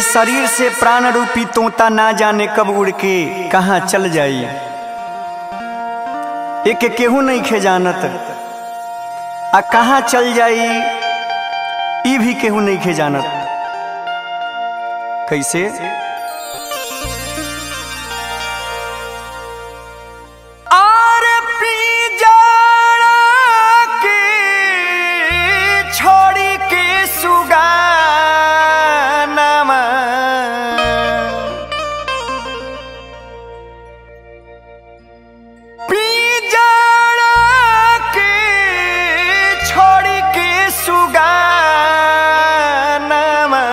शरीर से प्राण रूपी तोता ना जाने कब उड़ के कहाँ चल जाई एक केहू नहीं खे जानत आ कहाँ चल जाई ई भी केहू नहीं खे जानत कैसे आर पिंजरा के छोड़ी के सुगानमा पिंजरा के छोड़ी के सुगानमा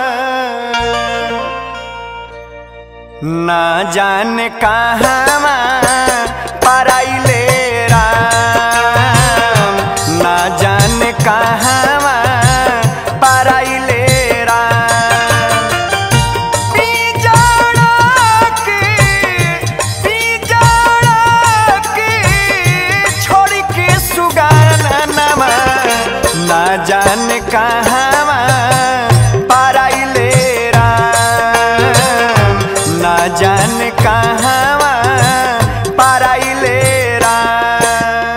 ना जाने कहाँ पराइले राम ना जाने कहाँ पराइले राम पिंजरा के पिंजरा के छोड़ के सुगानमा ना जाने कहाँ पराइले राम ना जाने कहाँ पराइले राम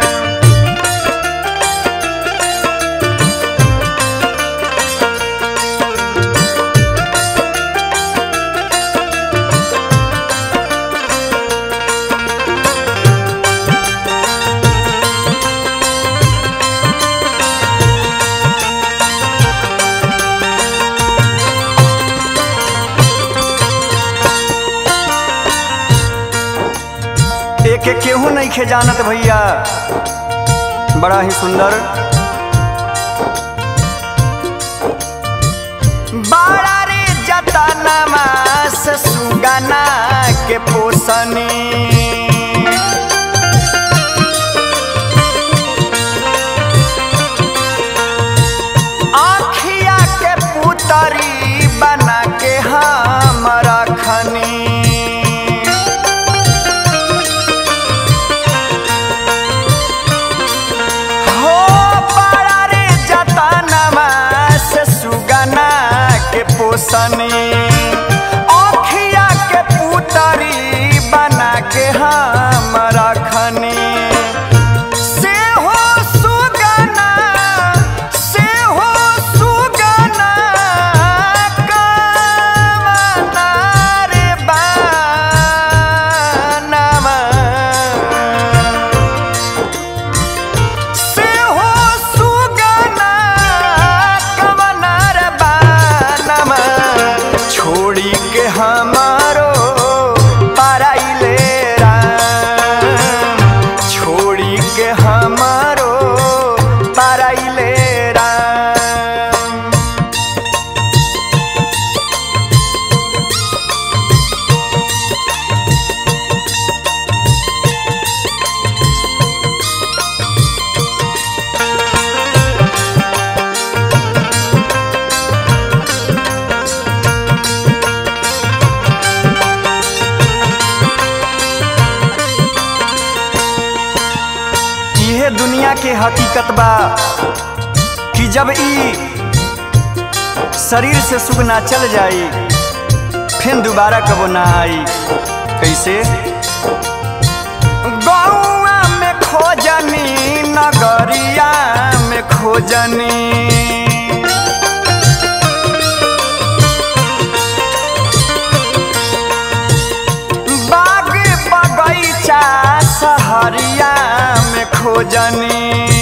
एक एक केहू नहीं खे जानत भैया बड़ा ही सुंदर बाड़ा रे जतनमा से सुगना के पोसनी आखिया के पुतरी बना के हम रखनी हो पारा रे जतनमा से सुगना के पोसनी अखिया के पुतरी बना के हम रखनी से हो सुगना से हो सुगना कामना रे बानमा से हो सुगना कवनार बानमा छोड़ी के हमारो पराइले राम छोड़ी के हमारो पराइले राम इहे दुनिया के हकीकत बा कि जब ई शरीर से सुख ना चल जाई फिर दोबारा कबो ना आई कैसे गौआ में खोजनी नगरिया में खोजनी बाग बगैचा सहरिया में खोजनी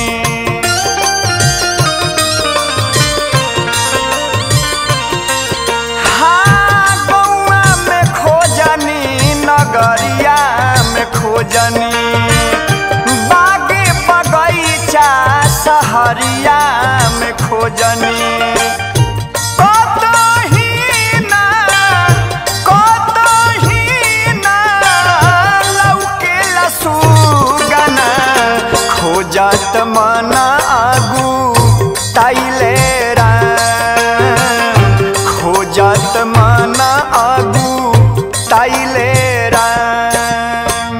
हाँ, गौआ में खोजनी नगरिया में खोजनी बाग बगैचा सहरिया में खोजनी कतही ना कतही ना लौकेला सुगना खोजत मन आगू ताइले राम खोजत मन आगू ताइले राम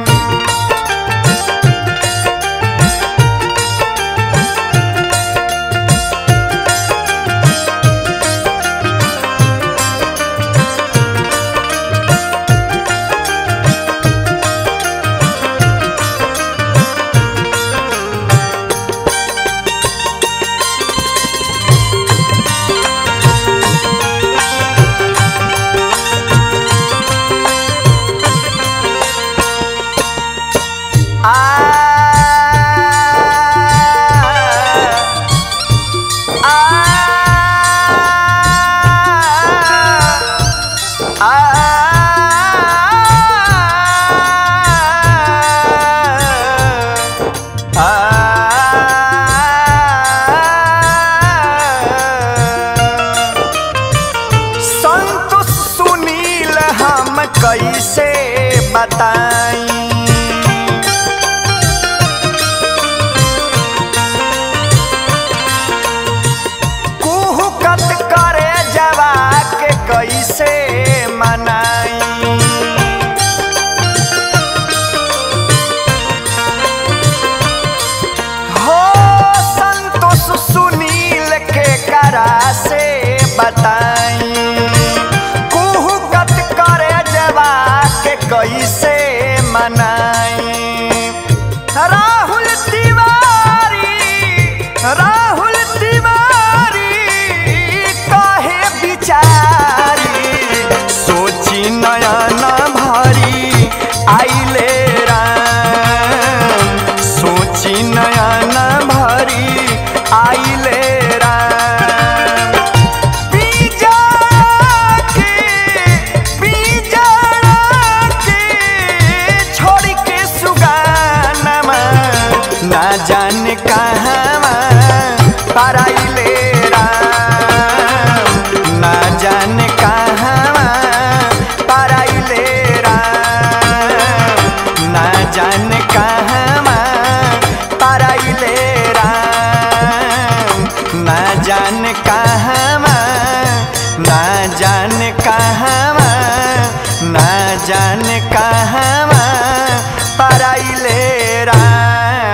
संतोष सुनील हम कैसे बताई कुहुकत करे जवा के कैसे मनाई हो संतोष सुनील के करा से बताई कुहुकत करे जवा के कैसे मनाई राहुल तिवारी राहुल तिवारी कहे बिचारी सोची नयन भरी आइले राम सोची नयन भरी आइले राम पीजा के पीजा के छोड़ के सुगानमा ना जाने कहाँ पराइले राम ना जाने कहाँ पराइले राम ना जाने कहाँ पराइले राम ना जाने कहाँ ना जाने कहाँ ना जाने कहाँ पराइले राम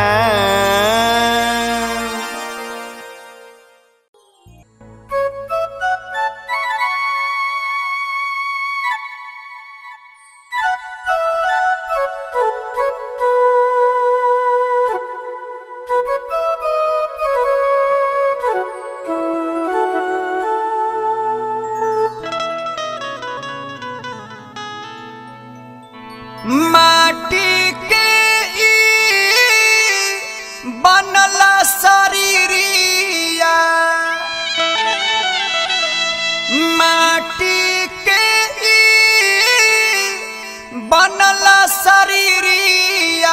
माटी के ई बनल शरीरिया माटी के ई बनल शरीरिया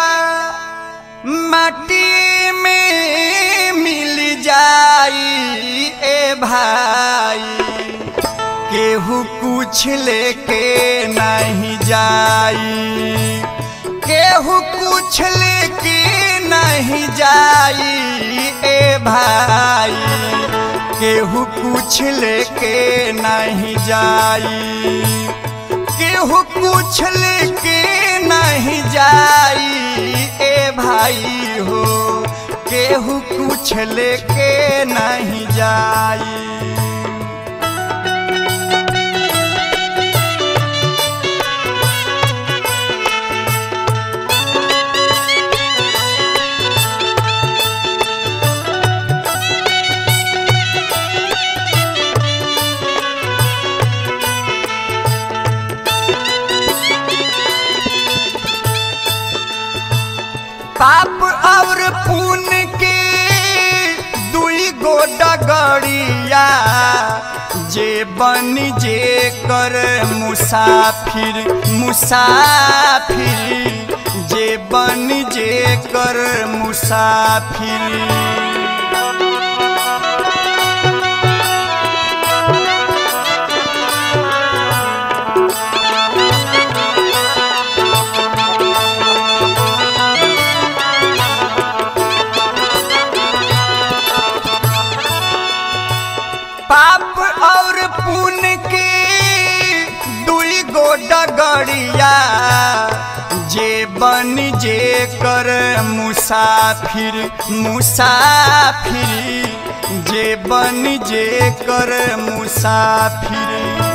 माटी में मिल जाई ए भाई केहू कुछ लेके नहीं जाई केहू कुछ लेके नहीं जाई ए भाई केहू कुछ लेके नहीं जाई केहू कुछ लेके नहीं जाई ए भाई हो केहू कुछ लेके नहीं जाई पाप और पुण्य के दुई गो डगड़िया जे बन जे कर मुसाफिर मुसाफिर जे बन जे कर मुसाफिर पाप और पुण्य के दुई गो डगड़िया जे बन जे कर मुसाफिर मुसाफिर जे बन जे कर मुसाफिर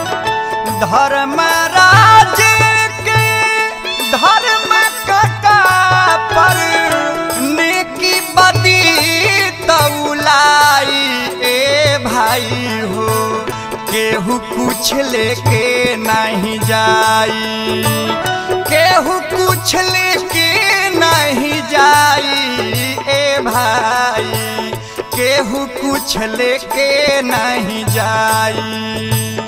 धर्मराज के धर्म कटा पर नेकी बदी तौलाई ए भाई हो केहू कुछ लेके नहीं जाई केहू कुछ लेके नहीं केहू कुछ लेके नहीं जाई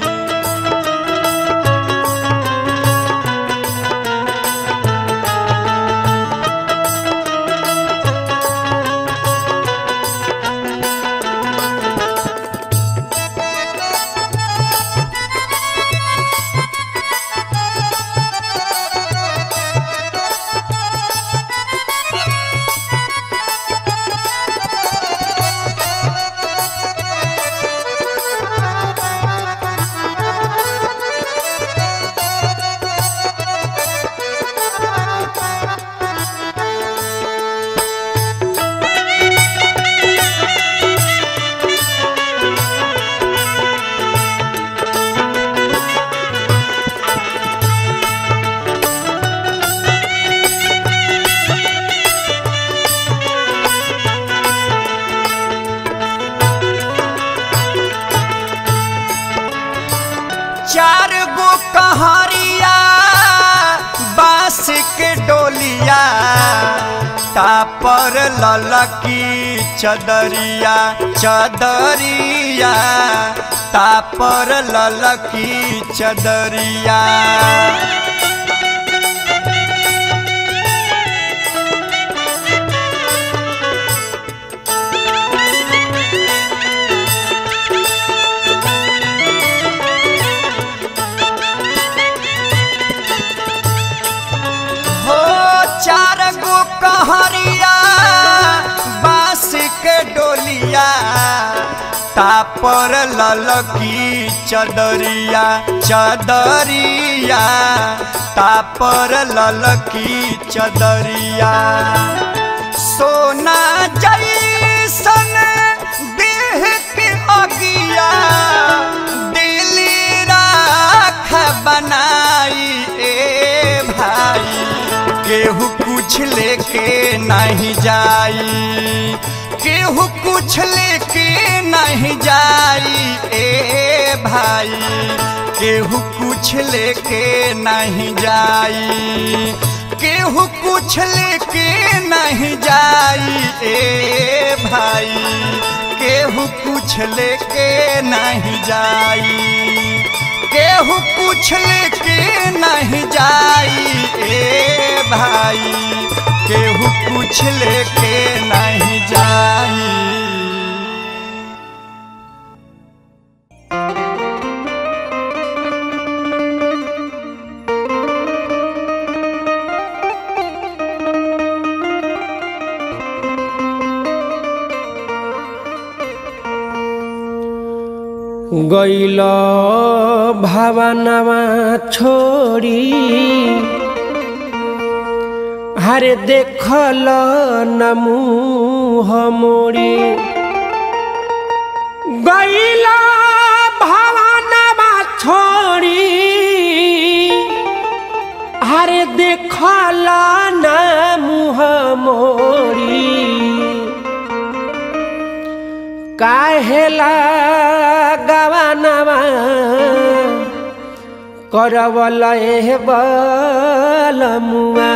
चार गो कहरिया बांस के डोलिया तापर ललकी चदरिया चदरिया तापर ललकी चदरिया हो चार गो कहरिया बांस के डोलिया तापर ललकी चदरिया चदरिया तापर ललकी चदरिया सोना जैसन देह के अगिया दिली राख बनाई ए भाई केहू कुछ लेके नहीं जाई केहू कुछ लेके नहीं जाई ए भाई केहू कुछ लेके नहीं जाई केहू कुछ लेके नहीं जाई ए भाई केहू कुछ लेके नहीं जाई केहू कुछ लेके नहीं जाई ए भाई केहू कुछ लेके नहीं जाई गैल भावनावा छोड़ी हरे देखल न मुँह मोड़ी गैल भावनावा छोड़ी हरे देखल न मुँह मोड़ी काहेला गवानवा करवल एह बलमुआ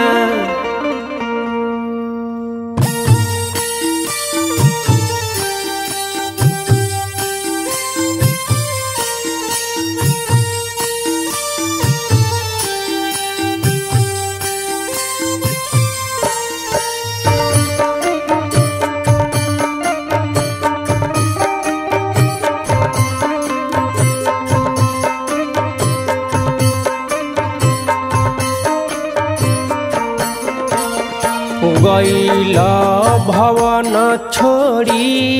गैल भवन छोड़ी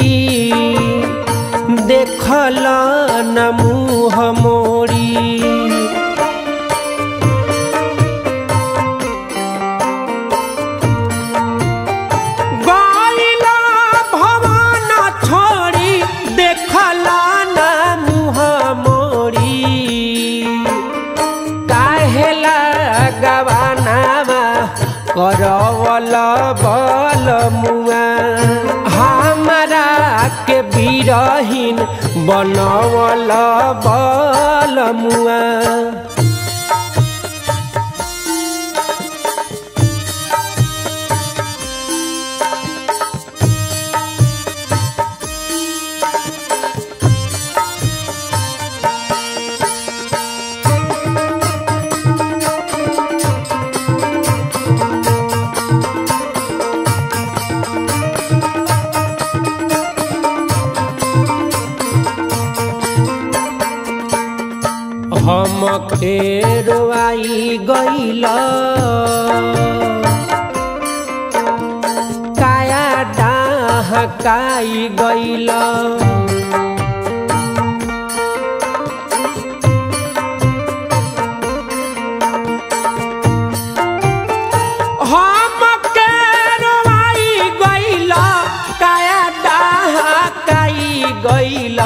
देखल न मुँह मोड़ी गैल भवन छोड़ी देखल न मुँह मोड़ी काहेला गवानामा करवल बल मुआ हमारा के बिरहीन बनवल बल मुआ हम खेरवाई गइल काया डहकाई गइल हम केरवाई गइल काया डहकाई गइल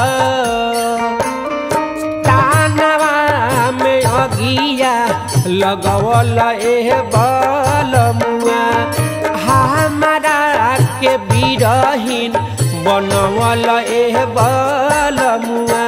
तानवा में अगिया लगवल एह बलमुआ हमारा के बिरहीन बनवल एह बलमुआ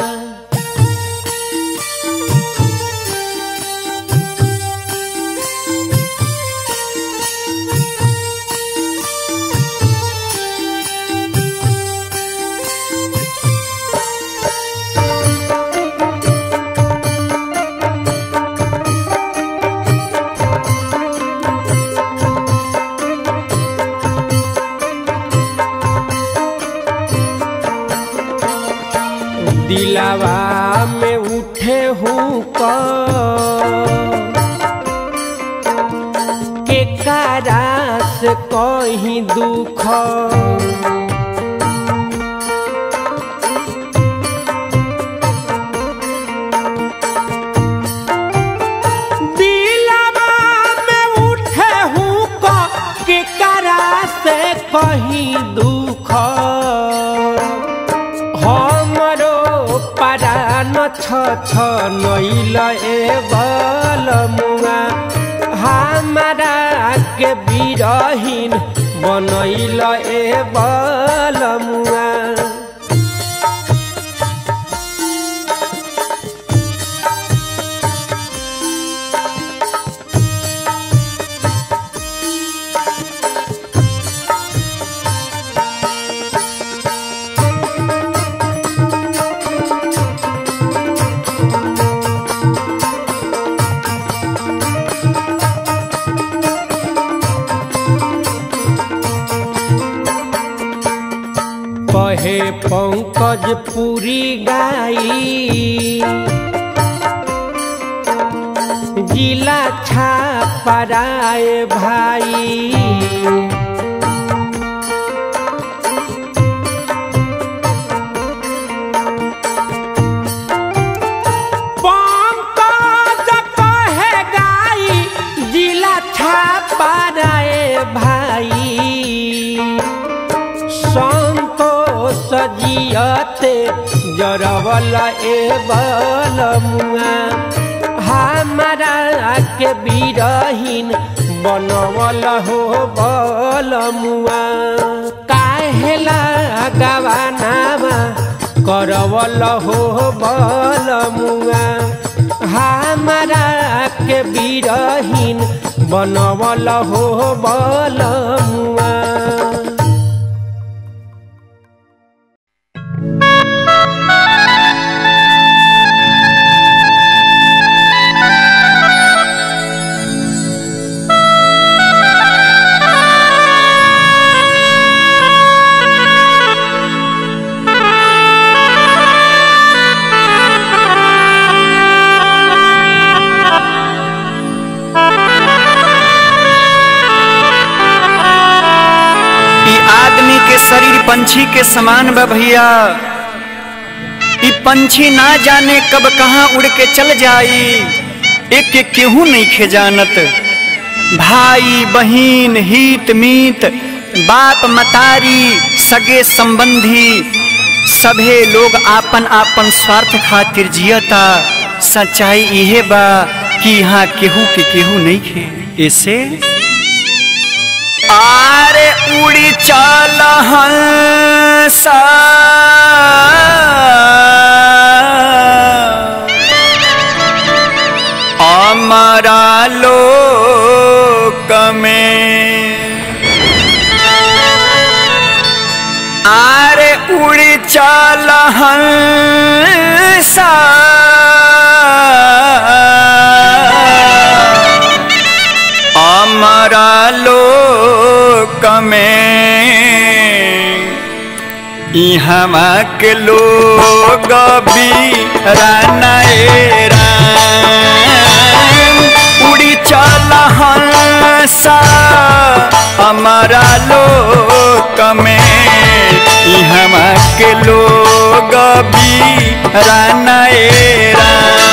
दिलावा में उठे हूँ के कारा से कहीं दुख दिलावा में उठे हूँ के कारा से कहीं दुख हमरो परान छ छ नैल ए बलमुआ हमारा के बिरहीन बनैल ए बलमुआ कहे पंकज पूरी गाई जिला छापराए भाई पंकज कहे गाई जिला छापराए भाई संतोष जियते जरवल ए बलमुआ हमारा के बिरहीन बनवल हो बलमुआ काहेला गवानावा करवल हो बलमुआ हमारा के बिरहीन बनवल हो बलमुआ ई आदमी के शरीर पंछी के समान बा भैया ई पंछी ना जाने कब कहाँ उड़ के चल जाई एक के केहू नहीं खे जानत भाई बहिन हित मीत बाप मतारी सगे संबंधी सभे लोग आपन आपन स्वार्थ खातिर जियता सच्चाई इहे बा कि यहाँ केहू के केहू नहीं खे ऐसे आरे उड़ी चल हंसा अमरा लोक में आरे उड़ी चल हंसा अमरा लोक में इहवा के लोग भी राना ए राम उड़ी चल हंसा हमारा लोक में इहवा के लोग भी रानाएरा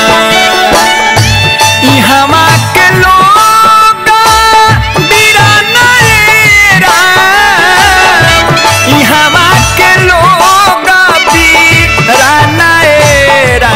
इहवा के लोग बिरानाएरा इहवा के लोग बिरानाएरा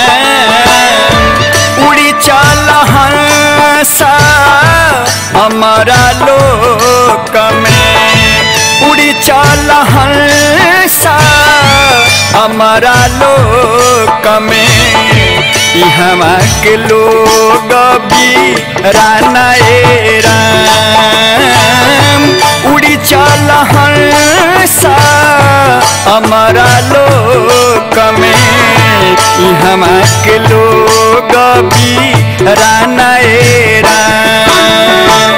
उड़ी चल हंसा हमारा लोक में उड़ी चल हंसा हमारा लोक में इहवा के लोग भी रानाए राम उड़ी चल हंसा हमारा लोक में इहवा के लोग भी रानाए राम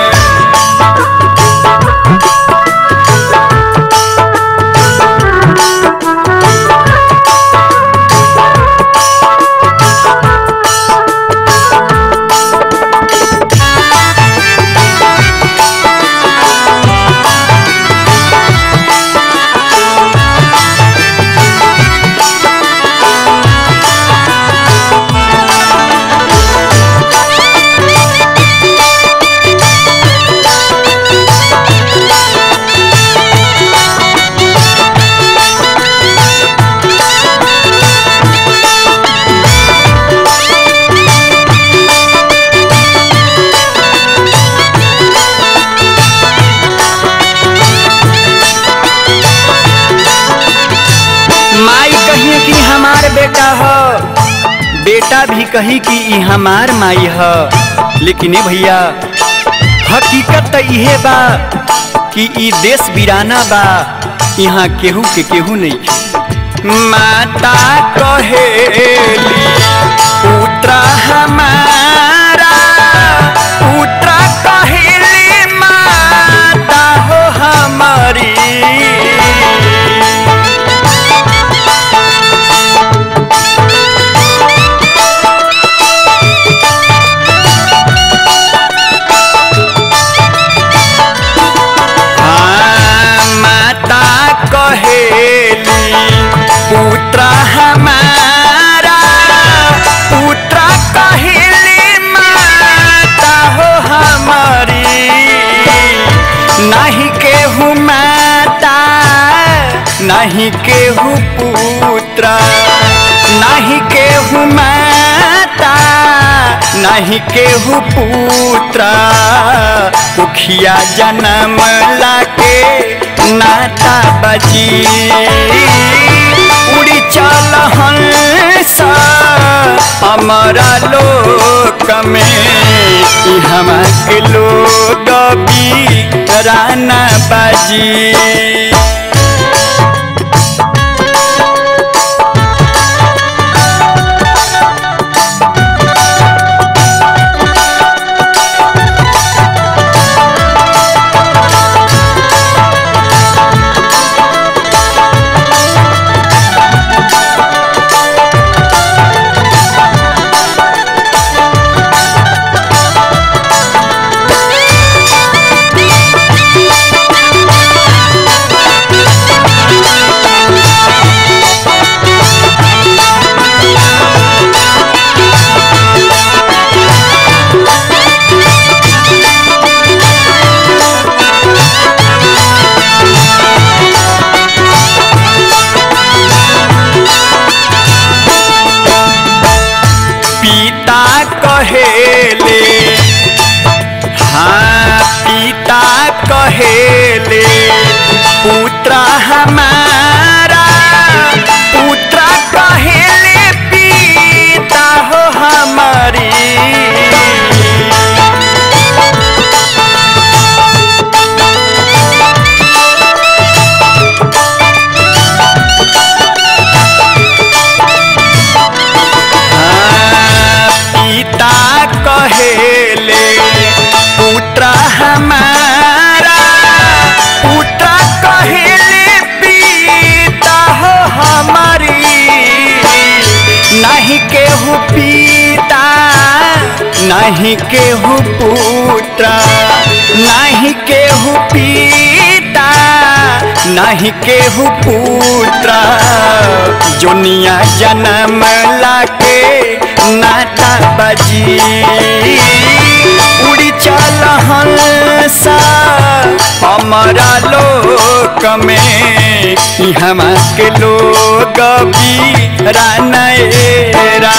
माई कही कि हमार बेटा ह बेटा भी कही कि ई हमार माई ह लेकिन ए भैया हकीकत त इहे बा कि ई देश बिराना बा यहाँ केहू के केहू नहीं माता कहेली पुत्रा हमारा पुत्रा कहेली माता हो हमारी हाँ, माता कहेली पुत्र हमारा पुत्र कहेली माता हो हमारी नहीं केहू माता नहीं केहू पुत्र नहीं केहू माता नहीं केहू पुत्र उखिया जन्म लाके नाता बजी उड़ी चल हंसा हमारा लोक में ई हमा के लोग भी राना बाजी नाही केहू पुत्र नाही केहू पिता नाही केहू पुत्र जोनिया जन्म लाके नाता बजी उड़ी चल हंसा हमारा लोक में हम के लोग भी रानएरा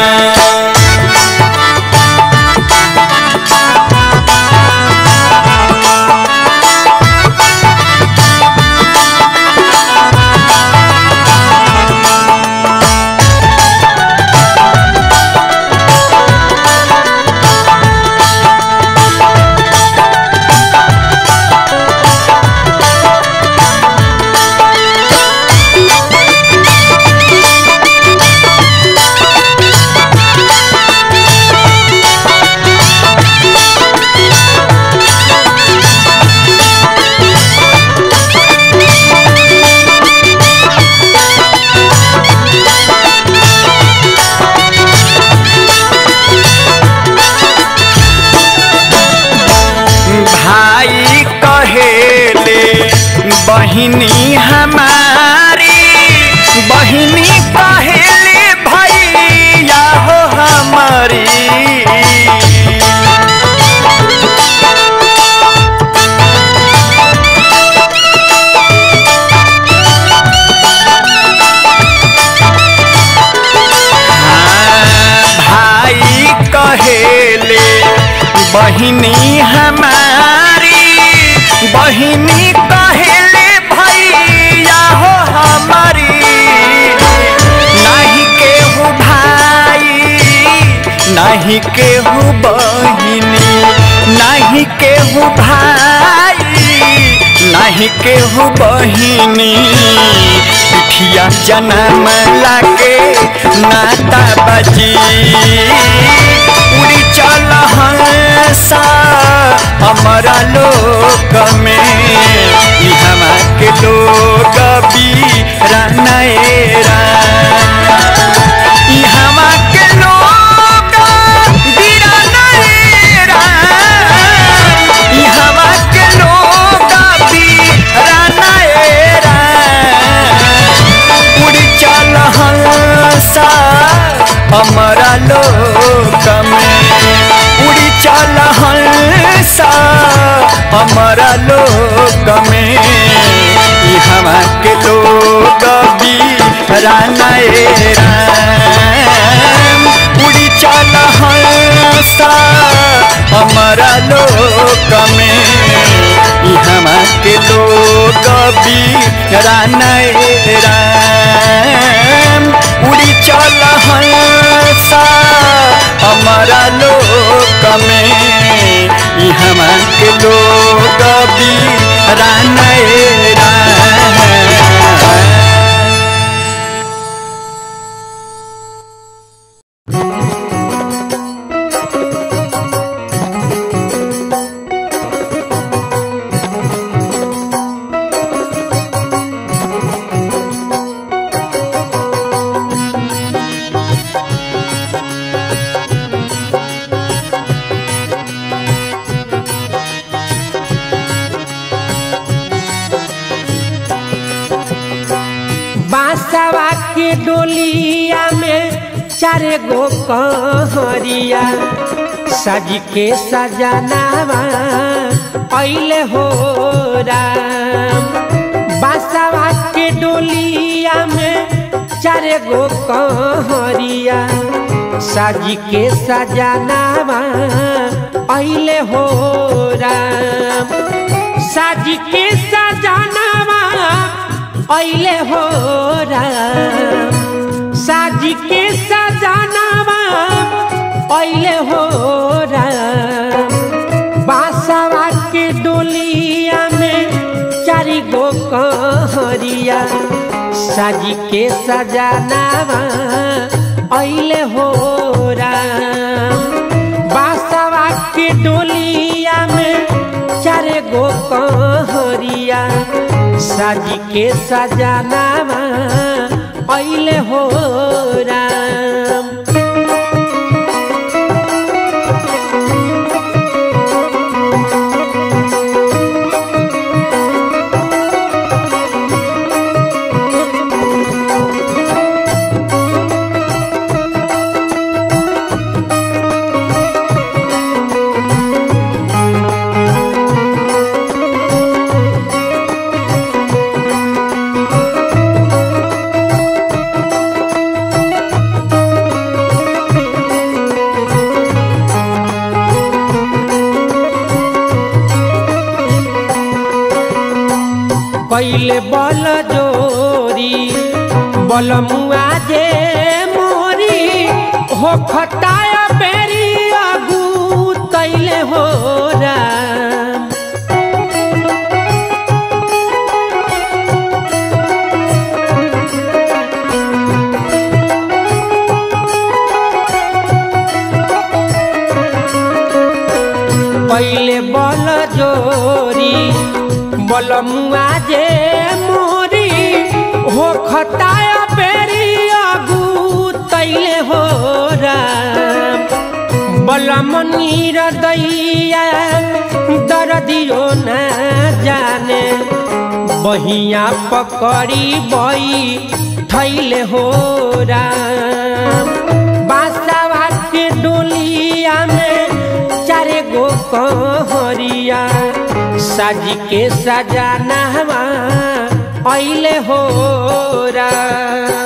भाई कहेले बहिनी हमारी बहिनी कहेले भैया हो हमारी हाँ, भाई कहेले बहिनी हमारी बहिनी कहेले भैया हो हमारी नहीं केहू भाई नहीं केहू बहिनी नहीं केहू भाई नहीं केहू बहिनी पिठिया जन्म लाके नाता बजी उड़ी चल हंसा हमारा लोक में ई हमा के लोग भी रानएरा ई हमा के लोग भी रानएरा ई हमा के लोग भी रानएरा उड़ी चल हंसा हमारा लोक में उड़ी चल हंसा हमारा लोक में ई हमा के लोग भी रानएरा उड़ी चल हंसा हमारा लोक में ई हमा के लोग भी रानएरा उड़ी चल हंसा हमारा लोक में ई हमा के लोग भी रानएरा बांसवा के डोलिया में चार गो कहरिया सज के सजनावा अइले हो राम बांसवा के डोलिया में चार गो कहरिया सज के सजनावा अइले हो राम सज के सजनावा अइले हो राम साज के सजनावा अइले हो राम बांसवा के डोलिया में चारि गो कहरिया साज के सजनावा अइले हो राम बांसवा के डोलिया में चार गो कहरिया साज के सजनावा अइले हो राम कैले बल जोरी बलमुआ जे मोरी हो खटाय बेरी अगू तैले हो राम पहिले बल जोरी बलमुआ जे मोरी हो खताय बेरी अगू तैले हो राम बलमनीर दैया दरदियो न जाने बहिया पकड़ी बई थैले हो राम बासावा के डोलिया में चारे गो कहरिया साजी के सजाना ऐले हो राम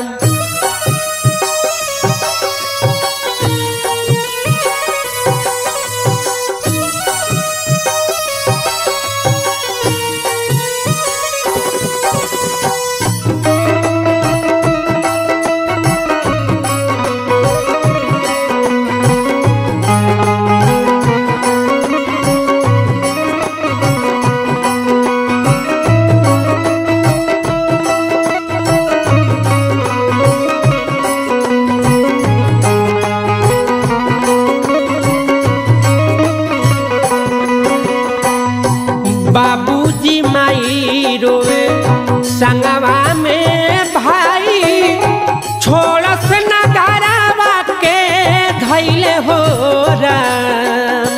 बाबूजी माई रोवे संगवा में भाई छोड़स नगारावा के धैले हो राम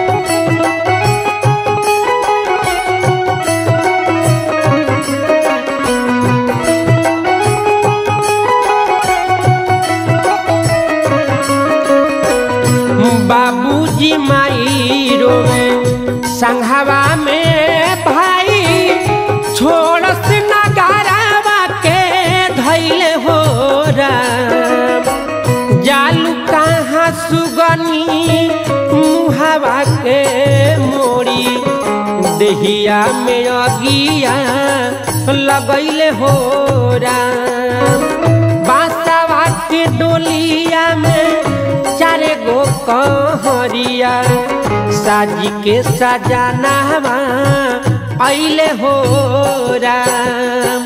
बाबूजी माई रोवे संघवा में भाई छोड़स नगारावा के धैले हो राम जालू कहाँ सुगनी मुहावा के मोड़ी देहिया में अगिया लगैले हो राम बांसवा के डोलिया में चारे गो कहरिया साजी के सजाना ऐले हो राम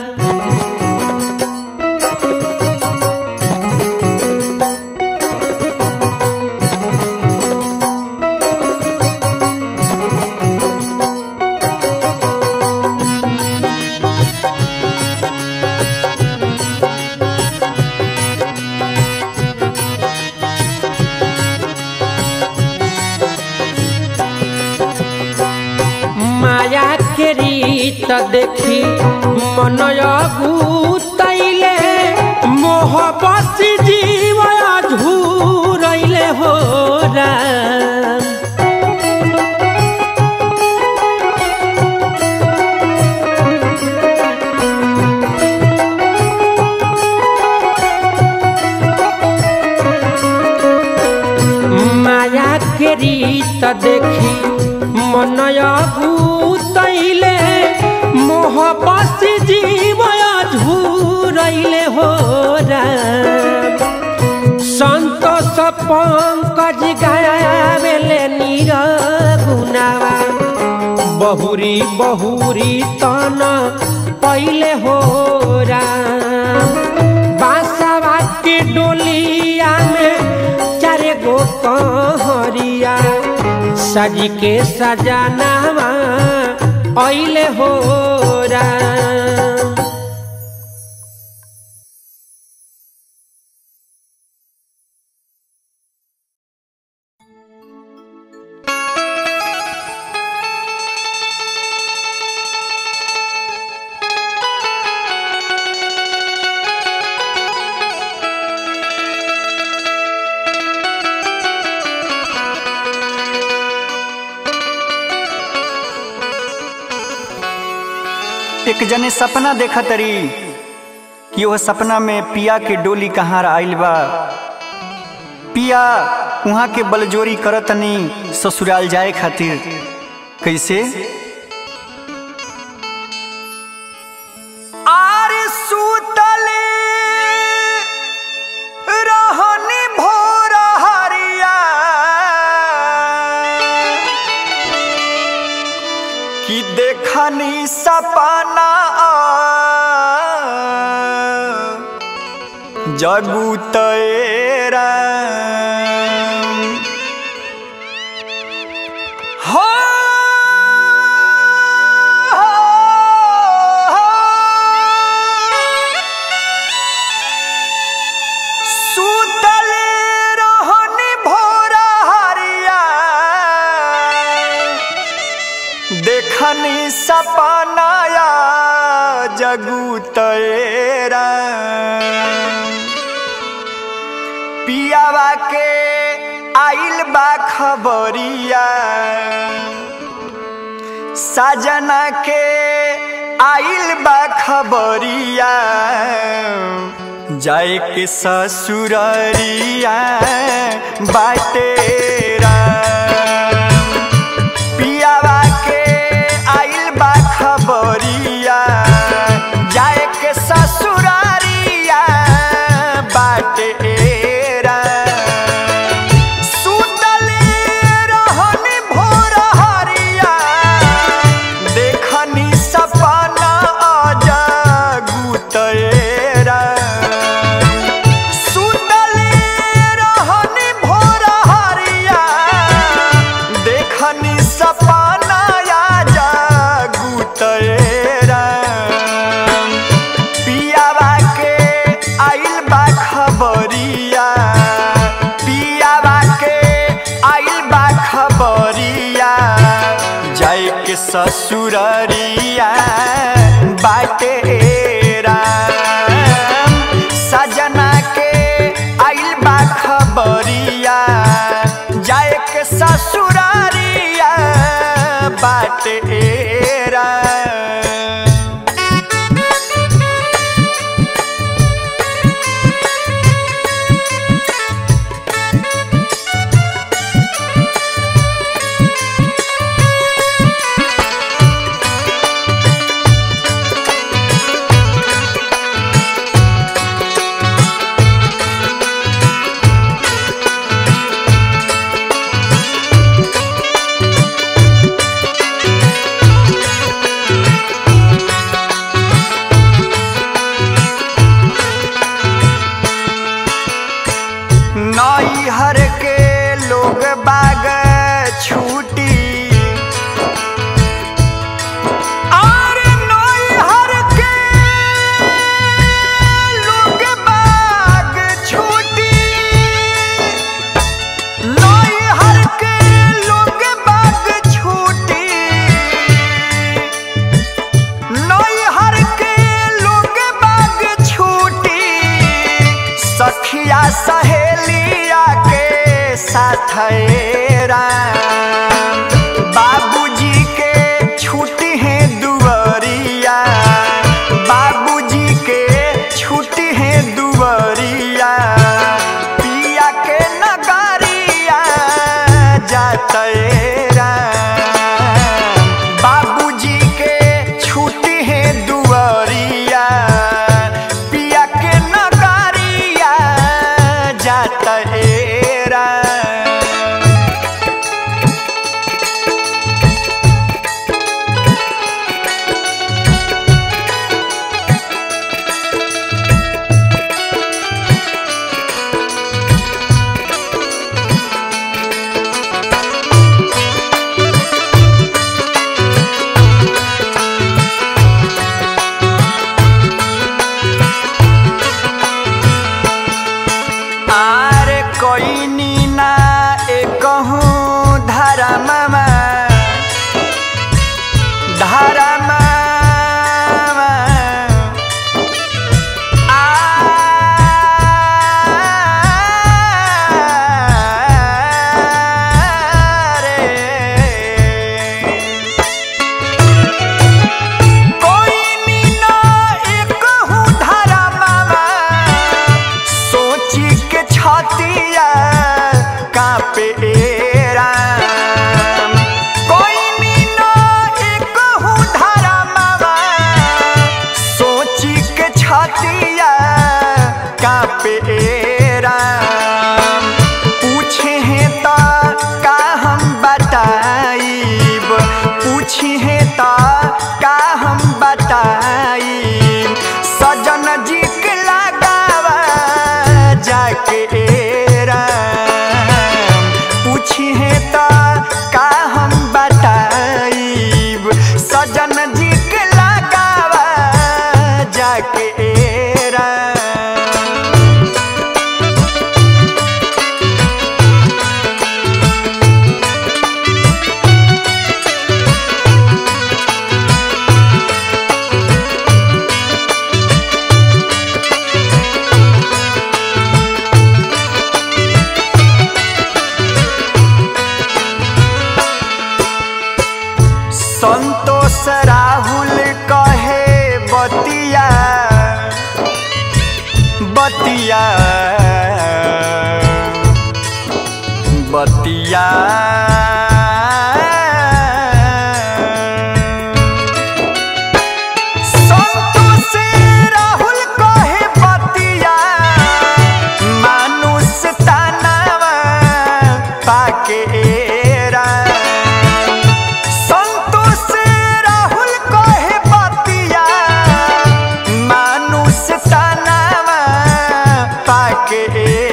माया के रीत देखी मन अगुतैले मोह बसी जीव झूरैले हो राम माया के रीत देखी मन अगुतैले मोह बसी जीव झूरैले हो राम संतोष पंकज गावेले नीर गुनावा बहुरी बहुरी तन पहिले हो राम बांसवा के डोलिया में चारे गो कहरिया सज के सजाना ऐले हो राम एक जने सपना देखा तरी कि वह सपना में पिया के डोली कहाँ आइल बा पिया वहाँ के बलजोरी करतनी ससुराल जाए खातिर कैसे सपना जगू तेरा हो सुतल रहनी भोरा हरिया देखनी सपनाया जगू तेरा पियावा के आइल बा खबरिया साजना के आइल बा खबरिया जाए के ससुररिया बाटेरा पियावा के आइल बा खबरिया जाए के ससुरारिया बाटेरा सुतल रहनी भोर हरिया देखनी सपना जगू तेरा सुतल रहनी भोर हरिया देखनी सपना जगू तेरा पियावा के आइल बा खबरिया पियावा के आइल बा खबरिया जाए के ससुररिया बाटेरा सजना के आइल बा खबरिया जाए के ससुरारिया बाटेरा नैहर के लोग बाग छूटी और नैहर के लोग बाग छूटी नैहर के लोग बाग छूटी नैहर के लोग बाग छूटी सखिया सहेलिया के साथ बाबूजी के छुट्टी है दुवरिया बाबूजी के छुट्टी है दुवरिया पिया के नगरिया जातेरा बाबूजी के छुट्टी है दुवरिया पिया के नगरिया जातेरा जाई सजन जी के लगावा जाके राम पूछी है तो का हम बताईब सजन जी के लगावा जाके राम संतोष राहुल कहे बतिया बतिया बतिया संतोष राहुल कहे बतिया मानुष तानावा पाके राम संतोष राहुल कहे बतिया मानुष तनावा पाके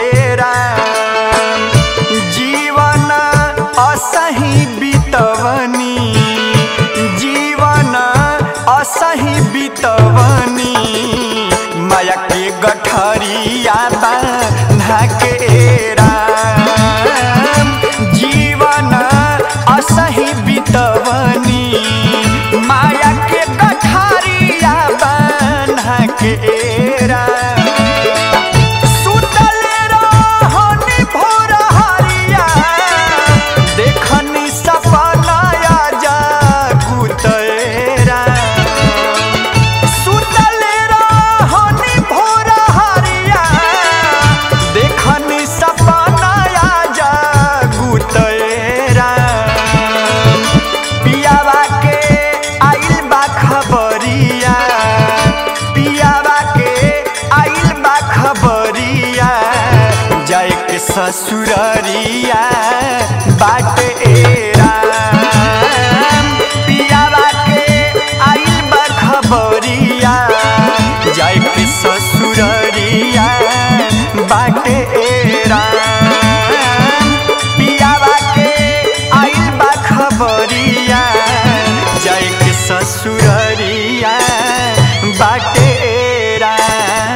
राम जीवन असही बितवनी जीवन असही बितवनी माया के गठरिया बांधा के राम जीवन असही बितवनी माया के गठरिया बांधा के राम सुतल रहनी भोर हरिया देखनी सपनाया जागुतरा सुतल रहनी भोर हरिया देखनी सपनाया जागुतरा पियावा के आइल बा खबरिया पियावा के आइल बा खबरिया जाए के ससुररिया बाट राम पियावा के आइल बा खबरिया जाए के ससुररिया बाट राम पियावा के आइल बा खबरिया जाए के ससुररिया बाटे राम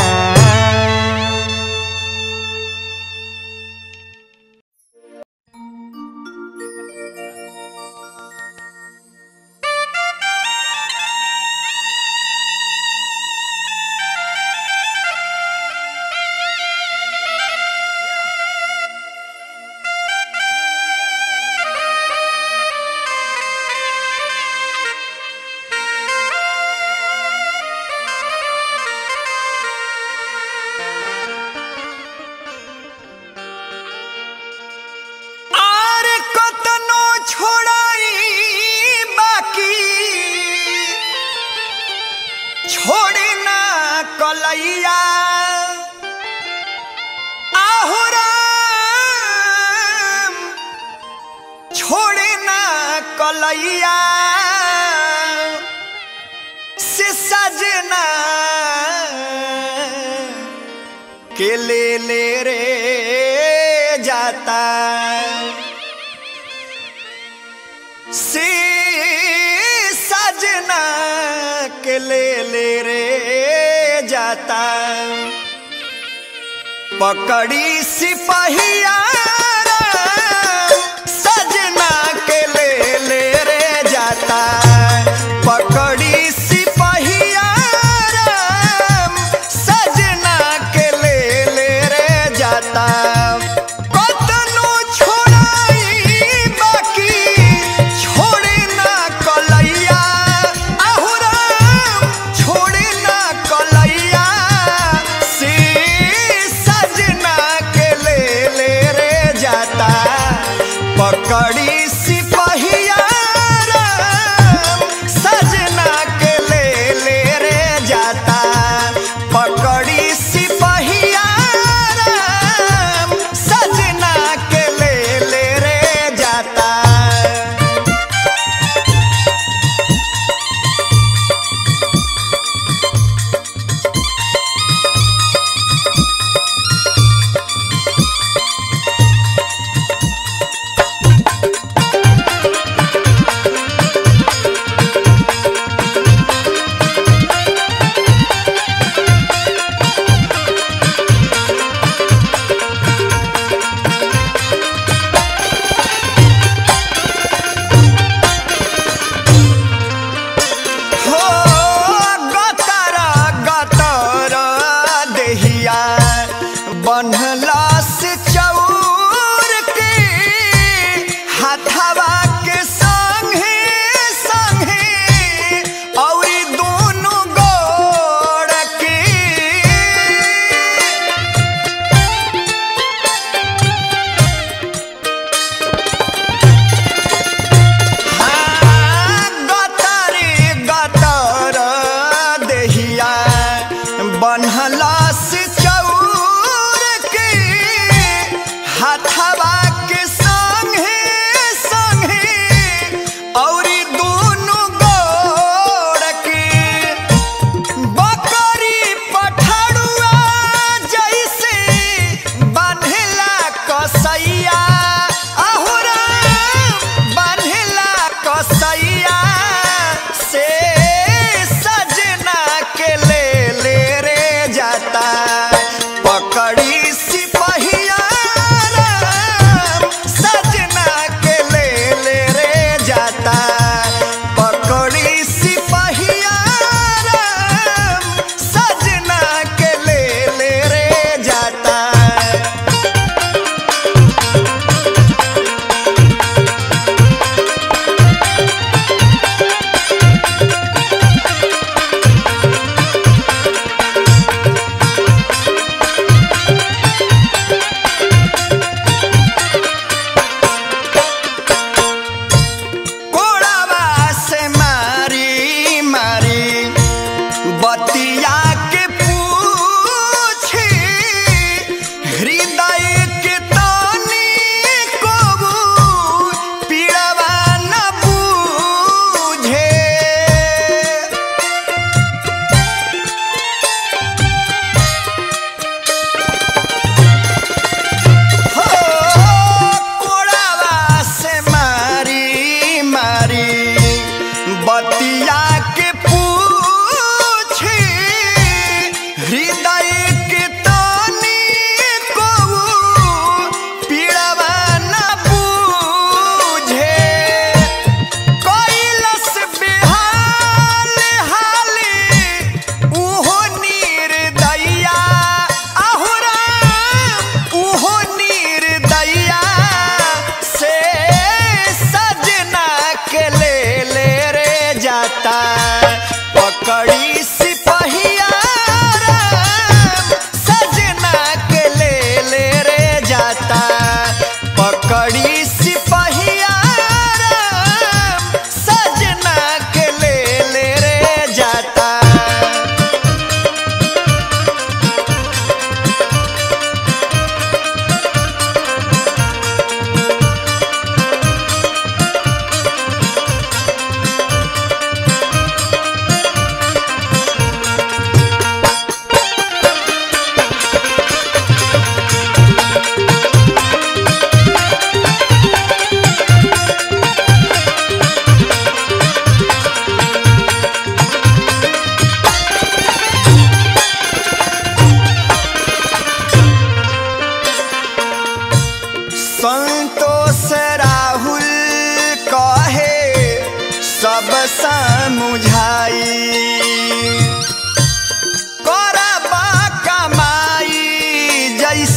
आर कतनो छोड़ाई बाकी छोड़ी ना कलैया आहुराम छोड़ी ना कलैया से सजना के ले ले रे जाता से सजना के ले ले रे जाता पकड़ी सिपहिया सजना के ले ले रे जाता पकड़ी सिपहिया सजना के ले ले रे जाता कतनो छोड़ाई बाकी छोड़े ना कलैया आहुराम छोड़े ना कलैया से सजना के ले ले रे जाता पकड़ी सिपहिया राम, सजना के ले ले रे जाता पकड़ी सिपहिया राम, सजना के ले ले रे जाता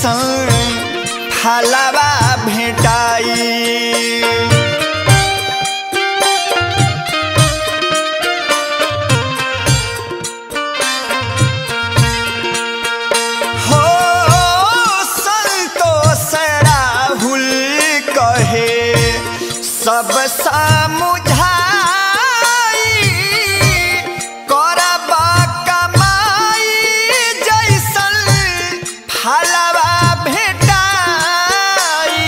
जैसन फलवा भेटाई हो संतोष राहुल कहे सब समुझाई करबा कमाई जैसन फलवा भेटाई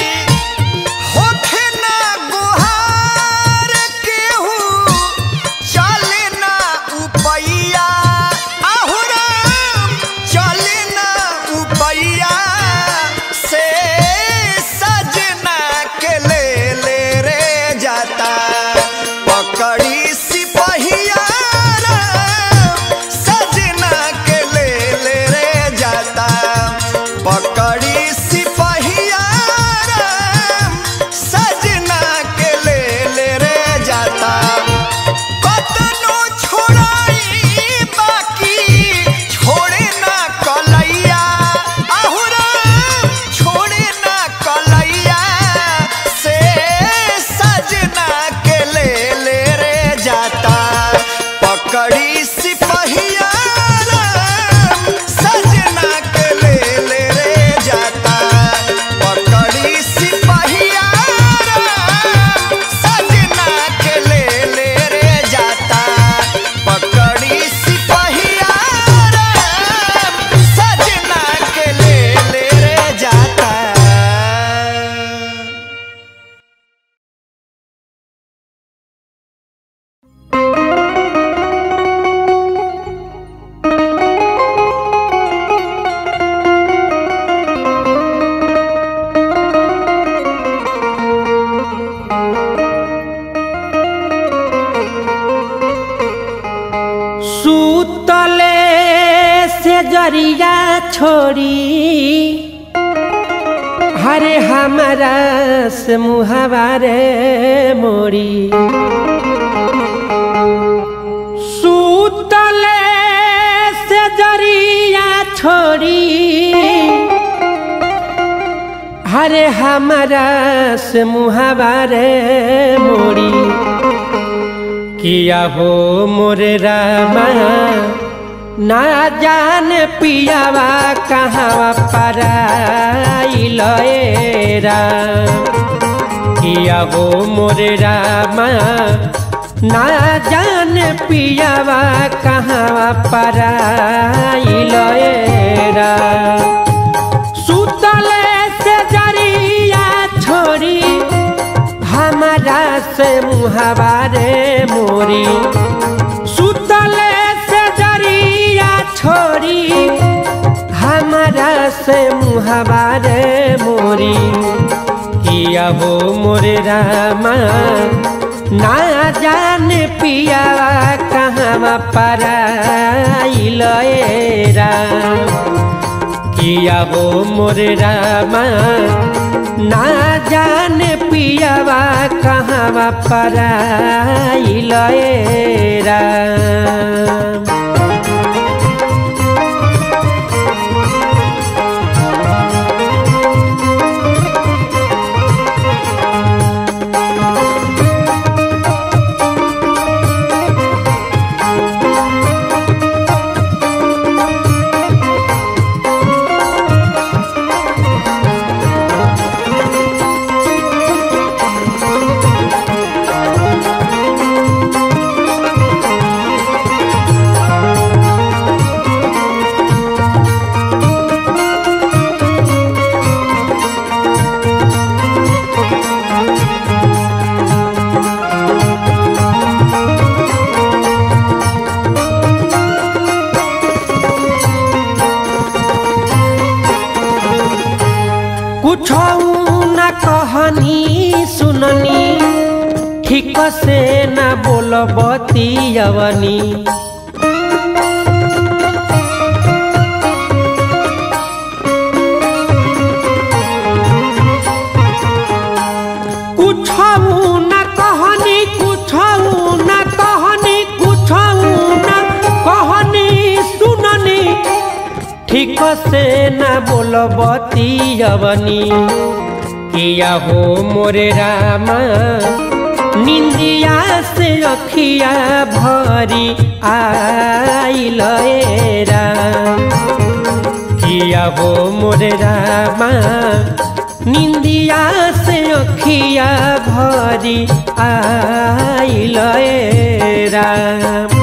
होखे ना गुहार केहू चले ना उपैया आहुराम चले ना उपैया से सजना के ले ले रे जाता पकड़ी सिपहिया राम, सजना के ले ले रे जाता पकड़ी सिपहिया राम, सजना के ले ले रे जाता कतनो छोड़ाई बाकी छोड़े ना कलैया आहुरा छोड़े ना कलैया से सजना के ले ले रे जाता पकड़ी सिपहिया राम, सजना के ले ले रे जाता पकड़ी सिपहिया राम, सजना के ले ले रे जाता पकड़ी सिपहिया राम, सजना के ले ले रे जाता सूतले से जरिया छोड़ी हरे हमारा से मुहवा रे मोड़ी सूतले से जरिया छोड़ी हरे हमारा से मुहवा रे मोड़ी किया हो मोरे रामा ना जान पियावा कहाँ पराइल ए राम किया हो मोरे रामा ना जान पियावा कहाँ पराइल ए राम सुतले से जरिया छोड़ी हमारा से मुहवा रे मोरी सुतले से जरिया छोड़ी हमारा से मुहवा रे मोरी किया हो मोरे रामा ना जान पिया कहाँ पराइल ए राम किया हो मोरे रामा ना जान पियावा कहाँ पराइल ए राम कुछ न कहनी सुननी ठीक से न बोलबती अवनी कुछ न कहनी कुछ न कहनी कुछ न कहनी सुननी ठीक से न बोलबती अवनी किया हो मोरे रामा निंदिया से अखिया भरी आइल ए राम किया हो मोरे रामा निंदिया से अखिया भरी आइल ए राम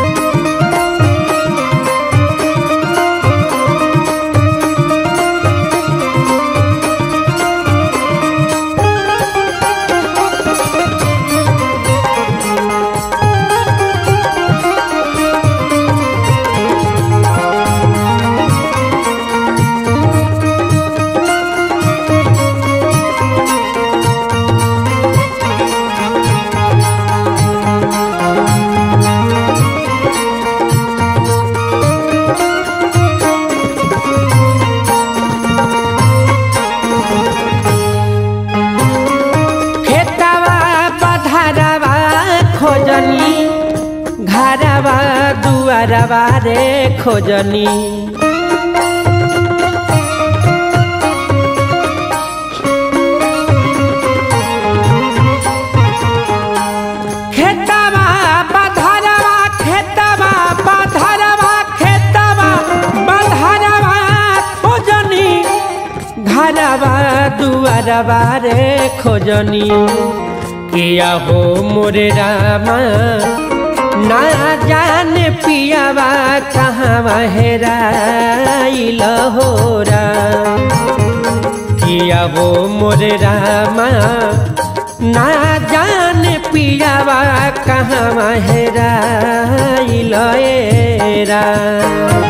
खेतवा पधारवा खोजनी घरवा दुआरवा रे खोजनी खेतवा पधारवा खेतवा पधारवा खेतवा पधारवा खोजनी घरवा दुआरवा रे खोजनी किया हो मोरे रामा ना जाने पियावा कहाँ हेराइल हो राम किया हो मोरे रामा ना जाने पियावा कहाँ हेराइल ए राम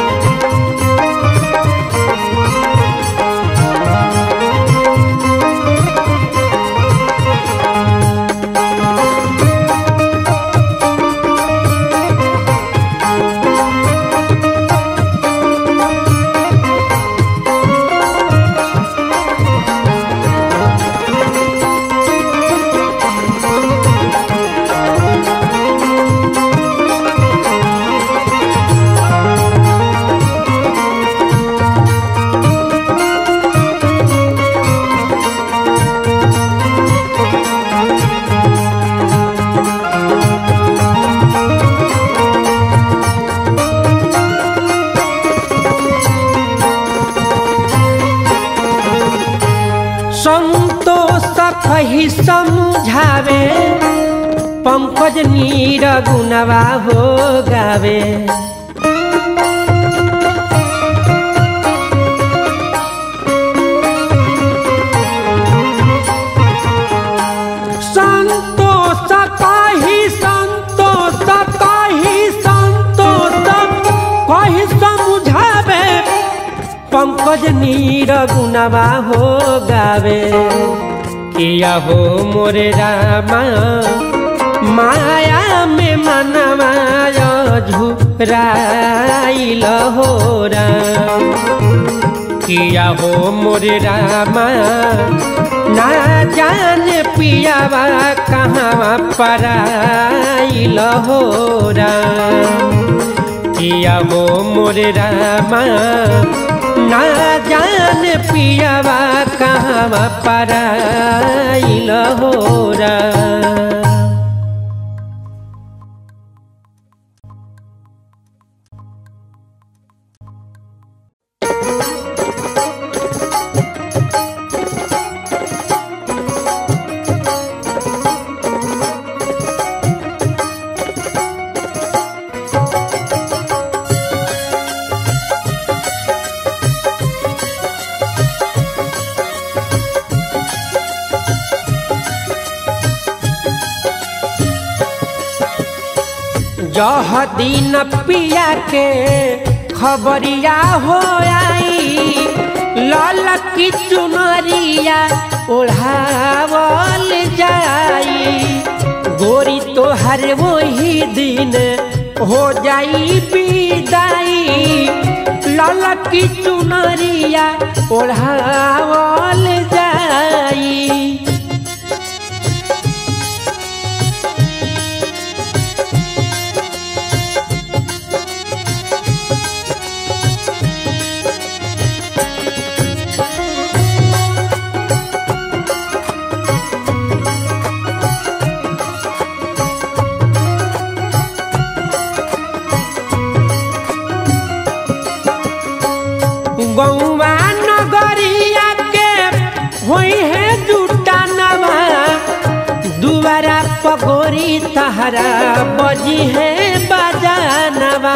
संतोष कही समझावे पंकज नीर गुनवा हो गावे संतोष कही संतोष कही संतोष कही समझावे पंकज नीर गुनवा हो गावे किया हो मोरे रामा माया में मनवा झुराइल हो राम किया हो मोरे रामा ना जान पियावा कहाँ पराइल हो राम किया हो मोरे रामा ना जान पियावा कहाँ पराइल हो राम जह दिन पिया के खबरिया हो आई लाल की चुनरिया ओढ़ावल जाई गोरी तो हर वही दिन हो जाई विदाई लाल की चुनरिया ओढ़ावल जाई गौवा नगरिया के होई है जुटा नवा दुबारा पगोरी तहरा बजी है बजानवा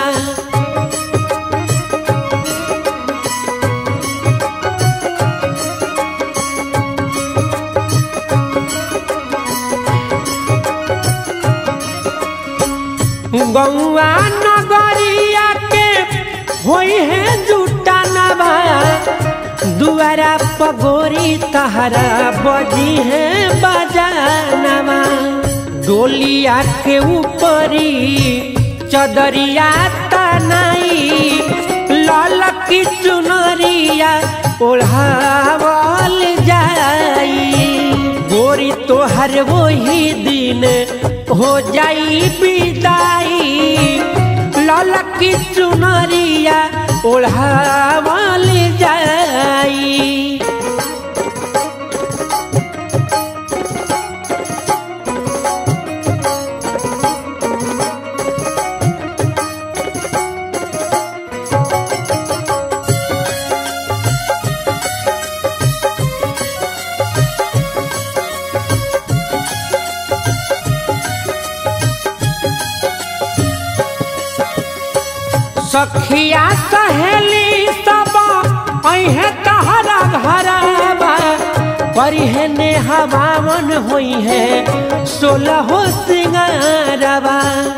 गौआ नगरिया के होई है जुटा नवा दुआरा पगोरी तहरा बजी है बजानवा डोलिया के ऊपरी चदरिया तनाई लाल की चुनरिया ओढ़ावल जाई गोरी तोहर वही दिन हो जाई विदाई लाल की चुनरिया ओढ़ावल जाई सखिया सहेली सब अहे तहरा घरवा परिहे ने हवावन होई है सोलह सिंगारवा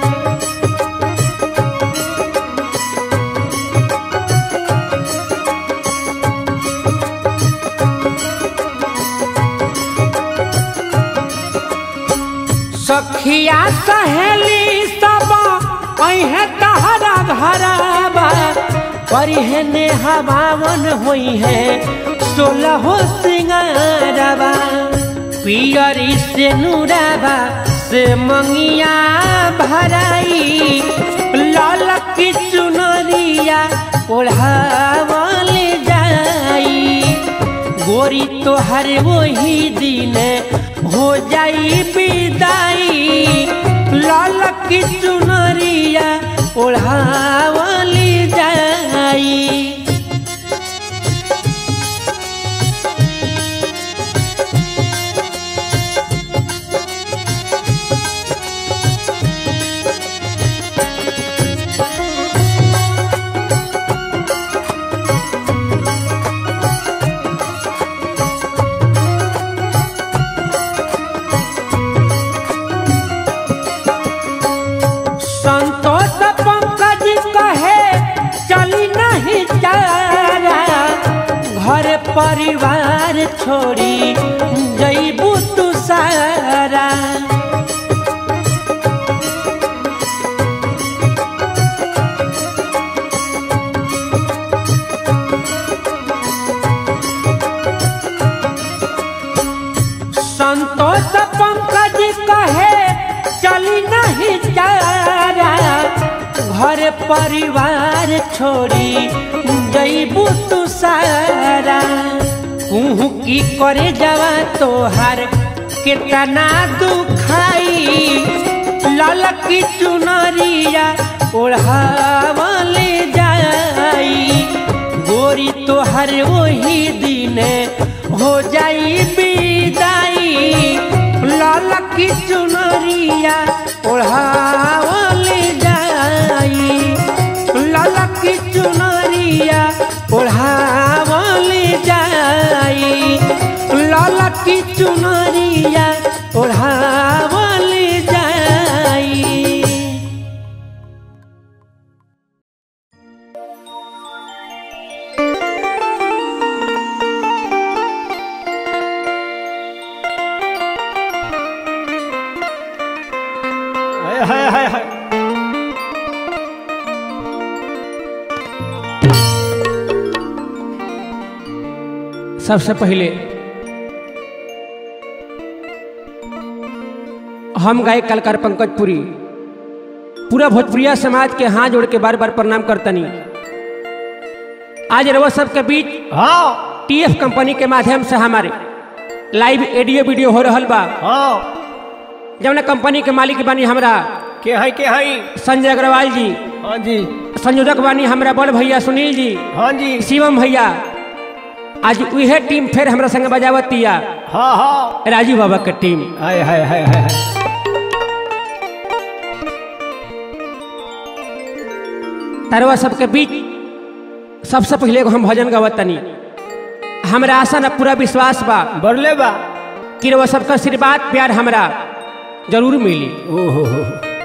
सखिया सहेली सब अहे तहरा घरवा परिहने हवावन होई है सोलह सिंगारवा पियरी से नूरावा से मंगिया भराई लाल की चुनरिया ओढ़ावल जाई गोरी तोहर वही दिन हो जाई विदाई लाल की चुनरिया ओढ़ावल जाई संतोष पंकज कहे चली नहीं चारा घर परिवार छोड़ी जईबू तू सारा संतोष पंकज कहे चली नहीं चारा घर परिवार छोड़ी जईबू तू सारा कुहू की करे जवा तोहार कितना दुखाई लाल की चुनरिया ओढ़ावल जाई गोरी तोहर वही दिन हो जाई विदाई लाल की चुनरिया ओढ़ावल जाई लाल की चुनरिया ओढ़ावल जाई लाल की चुनरिया ओढ़ावल जाई हाय हाय हाय हाय सबसे पहले हम गाय कलकार पंकज पुरी पूरा भोजपुरिया समाज के हाथ जोड़ के बार बार प्रणाम करतनी आज रवा सबके बीच हाँ टीएफ कंपनी के माध्यम से हमारे लाइव ऑडियो वीडियो हो रहल बा हाँ जौन कंपनी के मालिक बनी हमरा के है के है संजय अग्रवाल जी हाँ जी संयोजक बानी हमरा बड़ भैया सुनील जी हाँ जी शिवम भैया आज उहे टीम फिर हमरा संग बजावतिया हाँ हाँ राजू बाबा के टीम हाय हाय हाय हाय हाय। तरवा सबके बीच सबसे पहले एगो हम भजन गवतनी हमरा आशा न पूरा विश्वास बा बरले बा कि वो सबका आशीर्वाद प्यार हमरा जरूर मिली ओहो हो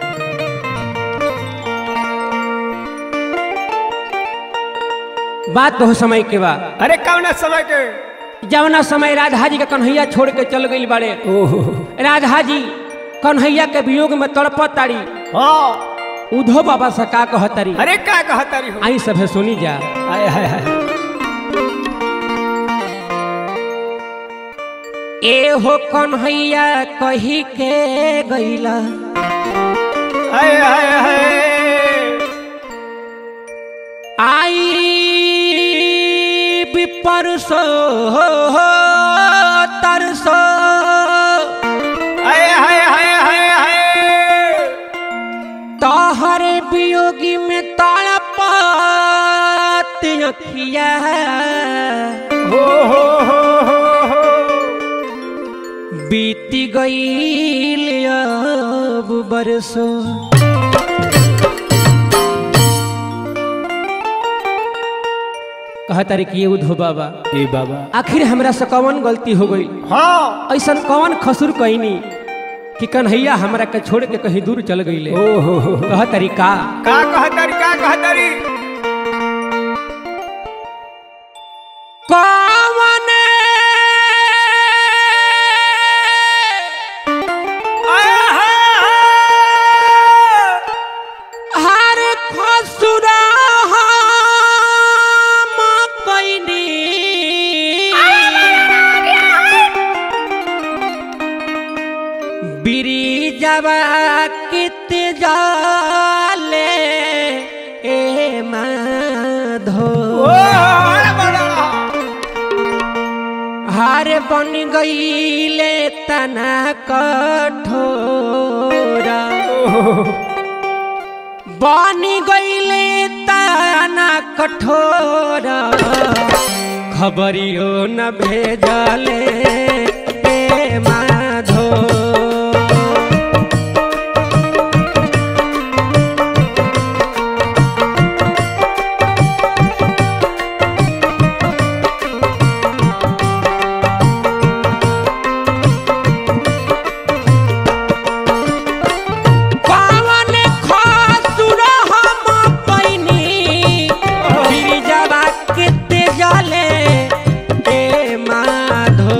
बात बहुत समय के बा अरे कौन समय के जवना समय राधा जी के कन्हैया छोड़ के चल गई बड़े ओहो राधा जी कन्हैया के वियोग में तड़पत तारी हाँ उधो बाबा से का कहतरी अरे का कहता रही हो आई सब सुनी जा हाय हाय हाय ए हो कन्हैया कही के गईला हाय हाय हाय आई भी परसो तरसो हाय हाय हाय हाय हाय तोहरे वियोगी में तड़पत अखिया हो हो हो हो हो बीती गईल अब बरसो कहतारी कि ये उधो बाबा ए बाबा आखिर हमरा से कौन गलती हो गई हाँ ऐसा कौन खसुर कैनी कि कन्हैया हमरा के छोड़ के कहीं दूर चल गईले ओहो हो हो। कह तरीका का कहता रही का कहता रही कौन हाय हाय हाय हर खसुरा हम कैनी बिरिजवा कित जाले ए माधो ओ अरे बड़ा हार बन गईले तना कठोरा बन गईले तना कठोरा खबरियो न भेजले ए माधो पावन खसुर हम पैनी गिरिजवा किते जले ए माधो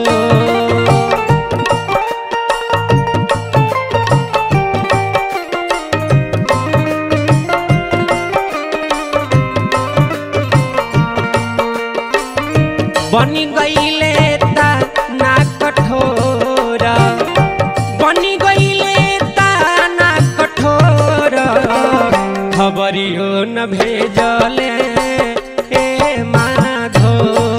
बनी गईले ता ना कठोरा बनी गईले ता ना कठोरा खबरियो न भेजले ए माधो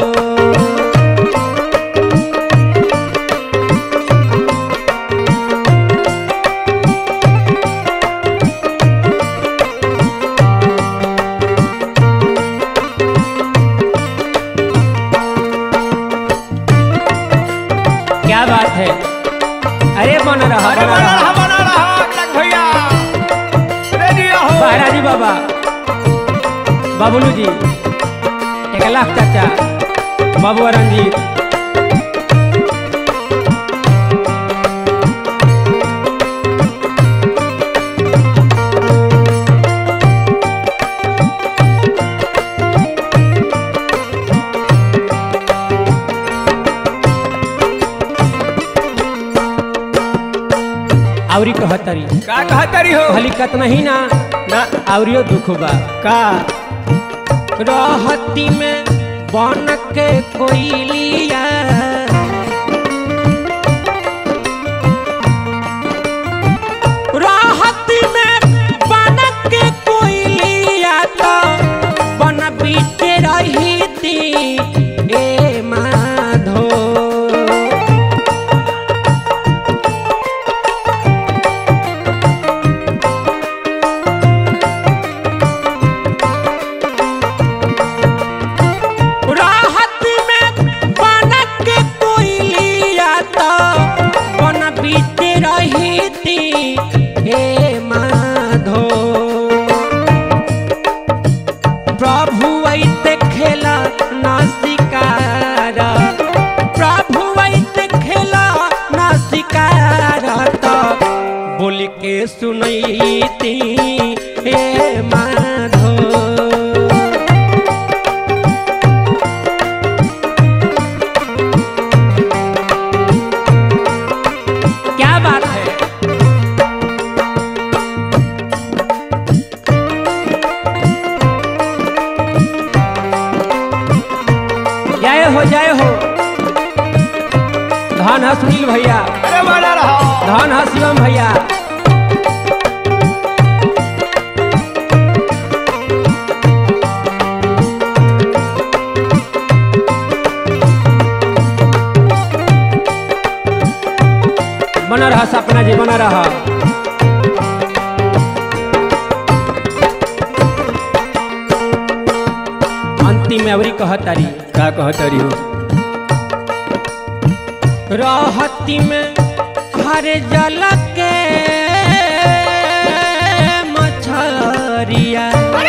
क्या बात है अरे बन रहा अरे बन बना रहा रहा बना रहा लग भैया रेडी रहो महाराजी बाबा बाबुलू जी एक लाख चाचा बाबू रंजीत आवरी कहतरी का कहता रही हो भली कतना ही ना ना आवरियो दुख बा का रहती में बन के कोई लिया रहती में बन के कोई लिया तो बन बीते रही थी ए माधो धन है सुनील भैया अरे बना रहा धन है शिवम भैया बना रहा सपना जी बना रहा अंतिम में अवरी कहतारी का कहतरी हो रहती में हर जल के मछरिया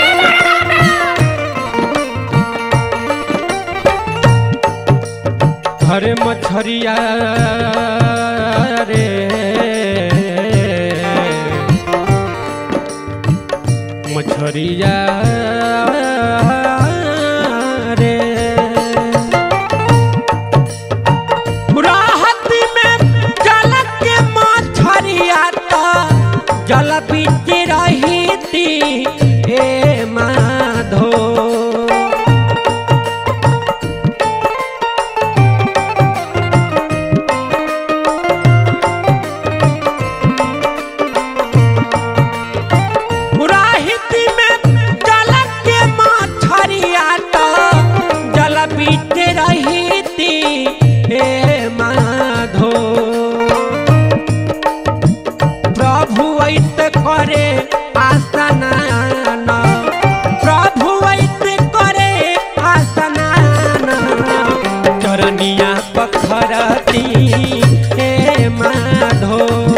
हर मछरिया रे मछरिया रे राहत में जल के मछरिया तो जल बीच रही थी हे माधो राहित में जल के मछरिया तो जल बीच रही थी हे माधो प्रभु ऐत करे आसनान प्रभु ऐत करे आसनान चरनिया पखरती हे माधो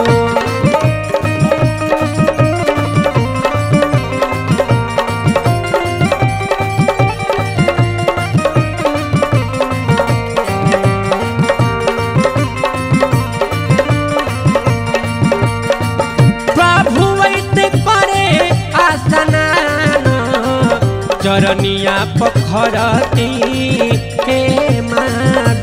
प्रभु ऐत करे आसनान चरनिया पखरती हे माधो